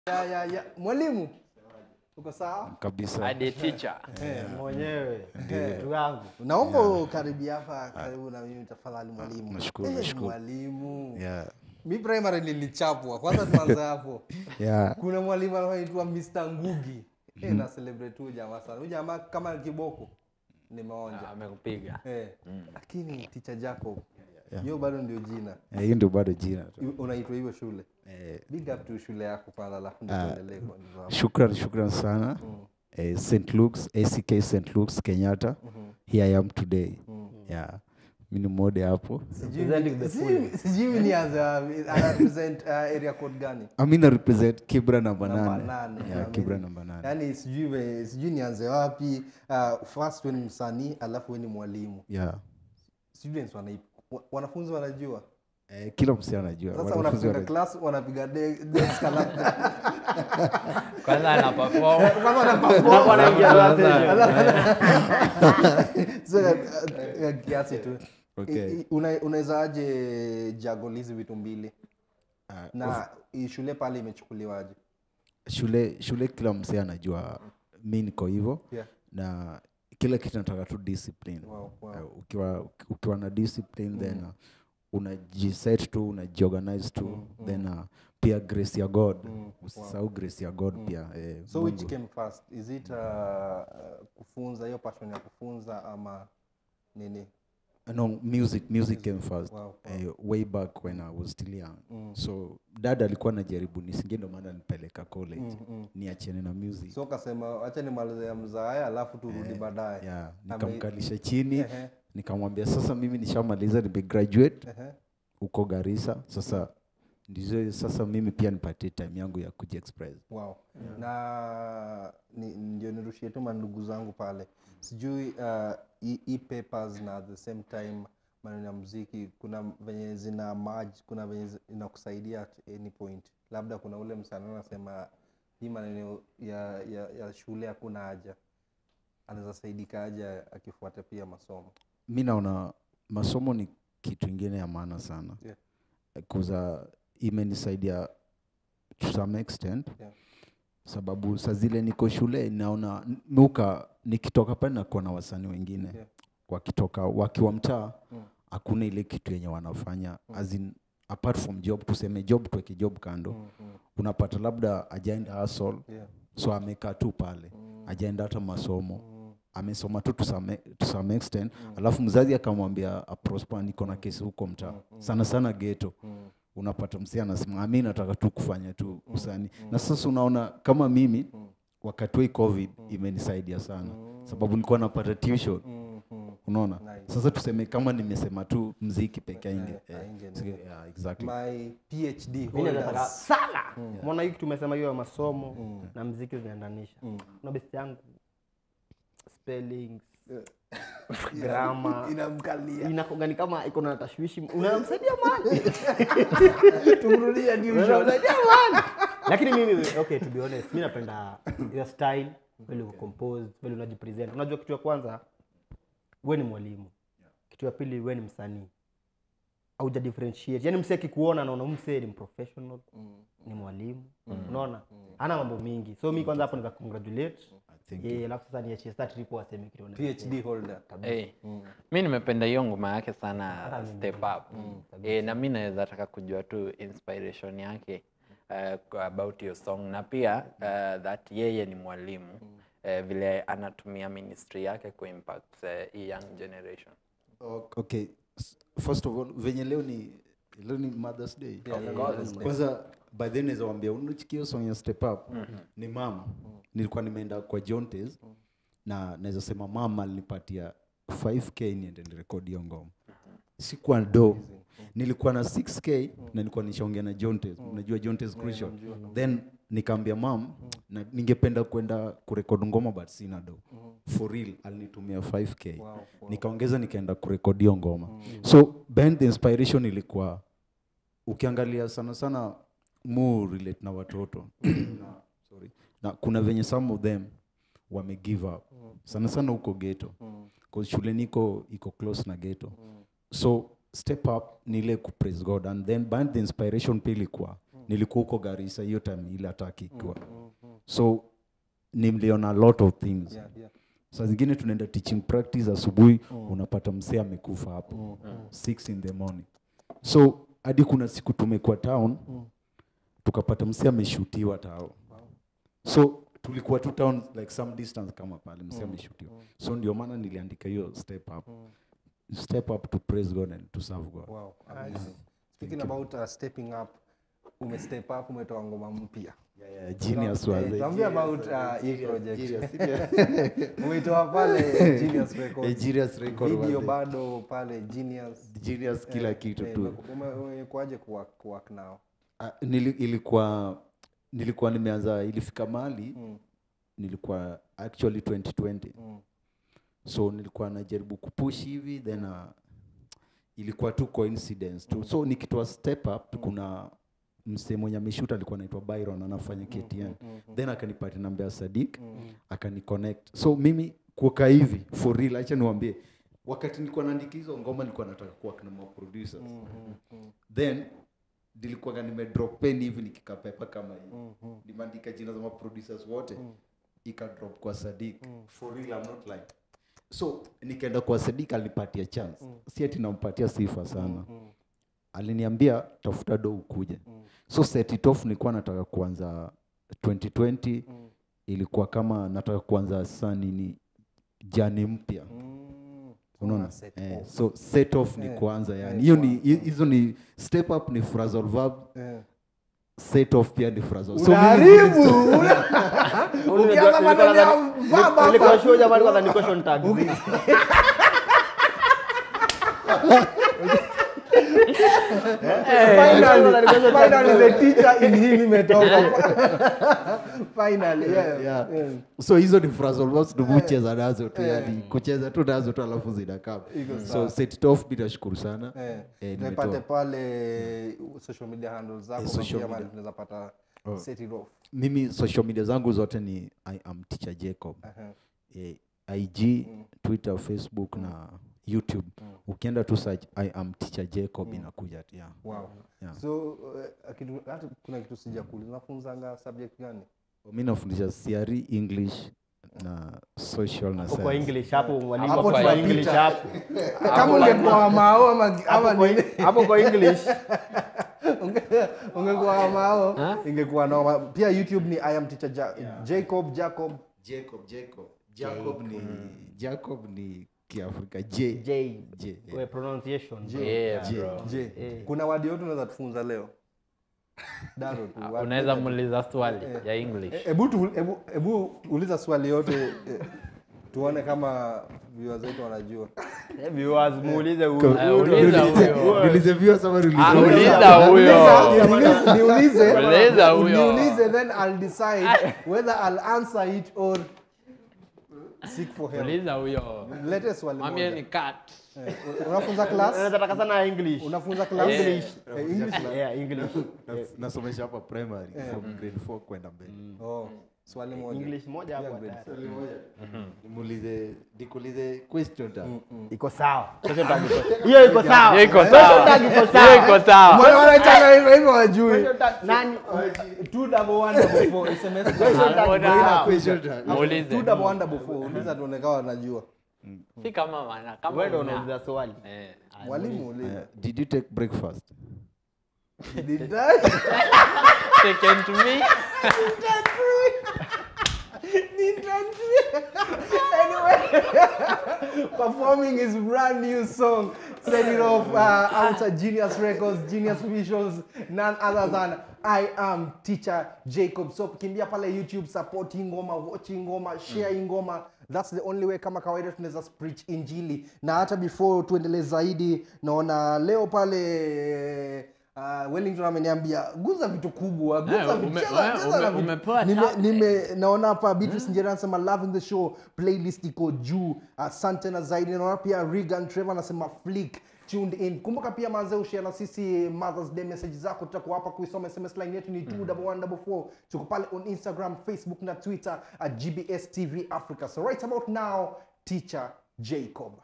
ya, ya, ya. Mwalimu, uko sawa? kabisa hadi teacher mwenyewe ndugu yangu Naomba ukaribia hapa karibu na mimi tafadhali mwalimu. nashukuru, Eh, nashukuru. Mwalimu. yeah. Mi primary nilichapwa. Kwanza tuanze hapo. Yeah. Kuna mwalimu anaitwa Mr. Ngugi. Eh, na celebrate huyu jamaa sana. Huyu jamaa kama kiboko nimeonja. amekupiga Eh, lakini teacher Jacob. Hiyo bado ndio jina. Eh, hiyo ndio bado jina tu I- Unaitwa hivyo shule. eh, Big up to shule yako kwanza alafu ndio tuendelee kwa nidhamu. shukran shukran sana eh, st luke's ack st luke's kenyatta here i am today yeah mi ni mode hapo Representing the Sijui- Sijui nianze wapi. Ana represent uh, area code gani? amina represent kibra namba Namba nane nane. yeah, Amini. kibra namba nane Yaani sijui ve- sijui nianze wapi. Uh, first we ni msanii alafu we ni mwalimu. yeah. Students wana wa- wanafunzi wanajua. eh, kila msi anajua Sasa wanafunzi wanafunga wana- class wanapiga de- desk alafu kwanza ana perform kwanza wanaperform. Hapo anaingia sasa So, uh, uh, kiasi tu. Okay. I- i- una- Unawezaje juggle hizi vitu mbili? Ah, Na hii shule pale imechukuliwaje? shule shule kila msee anajua mi niko hivyo Yeah. na kila kitu nataka tu discipline Wow, wow. Uh, ukiwa ukiwa na discipline then uh, unajiset tu unajiorganize tu then uh, pia grace ya god usisahau grace ya god pia eh, so which Mungu. came first is it uh, kufunza hiyo passion ya kufunza ama nini no music music came first Wow, eh, way back when i was still young so dad alikuwa anajaribu nisingie ndo maana nipeleka college niachene na music so ukasema wacha nimalize ya mzaaya alafu turudi baadaye yeah, Ame- nikamkalisha chini Ehe. nikamwambia sasa mimi nishamaliza nimegraduate Ehe. huko garissa sasa ndizo sasa mimi pia nipatie time yangu ya kujiexpress wow na ni, ndio nirushie tu mandugu zangu pale sijui uh, hii hii papers na at the same time maneno ya muziki kuna venye zina merge kuna venye zi- inakusaidia at any point labda kuna ule msana anasema hii maneno ya, ya, ya shule hakuna haja anaweza saidika aja akifuata pia masomo mi naona masomo ni kitu ingine ya maana sana Yeah. kuza imenisaidia to some extent Yeah. sababu saa zile niko shule naona muka nikitoka pale nakuwa na wasanii wengine Yeah. wakitoka wakiwa mtaa Mm. hakuna ile kitu yenye wanafanya as in, apart from job tuseme job tuweke job kando Mm, mm, unapata labda ajaenda hustle yeah. so amekaa tu pale ajaenda hata masomo amesoma tu to some, to some extent alafu mzazi akamwambia prosper niko na kesi huko mtaa sana sana geto unapata msia anasema mi nataka tu kufanya tu usani na sasa unaona kama mimi wakati wa hii covid imenisaidia sana sababu nilikuwa napata tuition Mm, mm. unaona Nice. sasa tuseme kama nimesema tu mziki peke ainge Eh, ainge, eh, sige- yeah, exactly my phd Mimi nataka holders sana mbona hii tumesema hiyo ya masomo na mziki zinaendanisha kuna besti yangu spellings grama inamkalia inakogani kama iko na tashwishi unamsaidia mani tumrudia tuition unamsaidia mani lakini mimi okay to be honest mi napenda your style vile uko compose vile unajipresent unajua kitu ya kwanza we ni mwalimu kitu ya pili we ni msanii auja differentiate yani msee akikuona anaona huyu msee ni professional ni mwalimu unaona ana mambo mingi so mi kwanza hapo niza congratulate Thank Eh, alafu sasa niachie star triple waseme kitu wana- phd holder hey. mi nimependa hiyo ngoma yake sana step up eh, na mi naweza taka kujua tu inspiration yake uh, about your song na pia uh, that yeye ni mwalimu uh, vile anatumia ministry yake kuimpact uh, hii young generation okay s- first of all venye leo ni leo ni mothers day Yeah, Mother's Day. kwanza by then naweza wambia unachikia song ya step up ni mam nilikuwa nimeenda kwa jontes na naweza sema mam alinipatia 5k niende nirekodi hiyo ngoma sikuwa do nilikuwa na 6k na nilikuwa nishaongea na jontes unajua jontes crucial then nikaambia mam na ningependa kwenda kurekodi ngoma but sina do for real alinitumia 5k Wow, wow. nikaongeza nikaenda kurekodi hiyo ngoma so behind the inspiration ilikuwa ukiangalia sana sana mu relate na watoto na, sorry, na kuna venye some of them wame give up sana sana huko geto mm. shule niko iko close na geto mm. so step up ni ile ku praise god and then behind the inspiration pia ilikuwa nilikuwa huko garisa hiyo time ile ataki ikiwa so nimliona a lot of things Yeah, yeah. saa zingine tunaenda teaching practice asubuhi unapata msee amekufa hapo six in the morning so hadi kuna siku tumekuwa town tukapata msee ameshutiwa tao so tulikuwa tu town like some distance kama pale msee ameshutiwa so ndio maana niliandika hiyo step up step up to praise god and to serve god Wow, amazing. Speaking about uh, stepping up, ume step up, umetoa ngoma mpya. yeah, yeah, genius was Eh, it. tuambie about uh, hii project. Genius, yeah. Umeitoa pale Genius Eh, Records. genius record was Video it. bado pale Genius. genius kila kitu Eh, tu ume- umekuaje kuwork kuwork nao? Ah, nili, ilikuwa nilikuwa nimeanza ilifika mali Mm. nilikuwa actually 2020 Mm. so nilikuwa najaribu kupush hivi then uh, ilikuwa tu coincidence tu so nikitoa step up kuna msee mwenye ameshuta alikuwa anaitwa byron anafanya ktn then akanipatia namba ya sadik akaniconnect so mimi kuoka hivi for real acha niwambie wakati nilikuwa naandika hizo ngoma nilikuwa nataka kuwa na producers then nilikuwaga nimedrop pen hivi nikikapepa kama hivi nimeandika jina za maproducers wote ikadrop kwa sadik for real I'm not lying so nikaenda kwa sadik alinipatia chance si ati nampatia sifa sana aliniambia tafuta do ukuje so set it off nilikuwa nataka kuanza 2020 ilikuwa kama nataka kuanza saa nini jani mpya Mm. unaona set eh, off. so set off ni kuanza yani hiyo ni hi- hizo ni step up ni phrasal verb Eh. set off pia ni phrasal so mimi Unaharibu. Ukianza maneno ya verb hapa. Nilikuwa sure jamani kwanza ni question tag. Finally, finally the teacher in him imetoka. Finally, yeah. Yeah. Yeah. so hizo ni phrasal verbs ndio hucheza nazo tu yani kucheza tu nazo tu alafu zinakaa so set it off bila shukuru sana Eh, Eh, tupate nimetoa. pale social media handles zako Eh, kwa social pia mahali media. tunaweza pata set it off. mimi social media zangu zote ni i am teacher jacob Aha. eh, ig twitter facebook na youtube ukienda tu search i am teacher jacob inakuja tu, yeah. Wow. Yeah. So uh, kitu, hata kuna kitu sijakuuliza. Unafunzanga subject gani? mi nafundisha CRE english na social na Hapo kwa science. English hapo mwalimu Hapo hapo kwa tunapita. English hapo. Kama ungekuwa mao ama ama Hapo kwa nini? hapo kwa English. Unge- ungekuwa mao ingekuwa noma. Pia YouTube ni I am teacher ja Jacob Jacob jacob jacob jacob ni jacob ni kiafrika j J. J, yeah. We pronunciation. Yeah, bro. J. Kuna wadi yote unaweza tufunza leo. Daro tu. wadi- unaweza muuliza swali ya english Eh, Hebu tu- hebu hebu uliza swali yote eh, tuone kama viewers wetu wanajua. Eh, Viewers muulize huyu. Eh, uliza huyo Niulize viewers ama niulize Ah, wewe? uliza huyo Niulize- niulize Uliza huyo. niulize then I'll decide whether I'll answer it or seek for help. uliza huyo Lete swali mwambie moja. ni cut Eh, Unafunza class? Unaweza taka sana English. Unafunza class? English. Eh, English. Yeah, English. Na- nasomesha hapa primary from grade 4 kwenda mbele Oh, swali moja. English moja hapo. grade hatari. nimuulize nikuulize question ta Iko sawa. Question tag iko- Hiyo iko sawa. Hiyo iko Question sawa. tag iko Hiyo sawa. iko sawa Mbona wanaitanga hivyo hivyo wajui? Question tag nani? Two double one double four, SMS. Mbona- question ta muulize Two double one double four, uliza tuone kama wanajua. si kama wana kama Wewe ndio una- unauliza swali. Eh. Mwalimu uliza. did you take breakfast Did I? second to me performing his brand new song, set it off uh, out at Genius Records, Genius Visuals, none other than I am teacher Jacob. So kimbia pale YouTube, support hii ngoma, watch hii ngoma, share hii ngoma. That's the only way kama kawaida tunaweza preach injili. Na hata before tuendelee zaidi, naona leo pale Uh, Wellington ameniambia guza vitu kubwa, guza Eh, vitu, ume- cheza- ume- cheza na vitu. umepewa Nime- tablet. nime naona hapa Beatrice Njera anasema loving the show playlist iko juu asante na zaidi naona pia Regan Trevor anasema flick tuned in kumbuka pia manze ushare na sisi mothers day message zako tutakuwa hapa kuisoma sms line yetu ni 21144 tuko pale on instagram facebook na twitter at gbs tv africa so right about now teacher jacob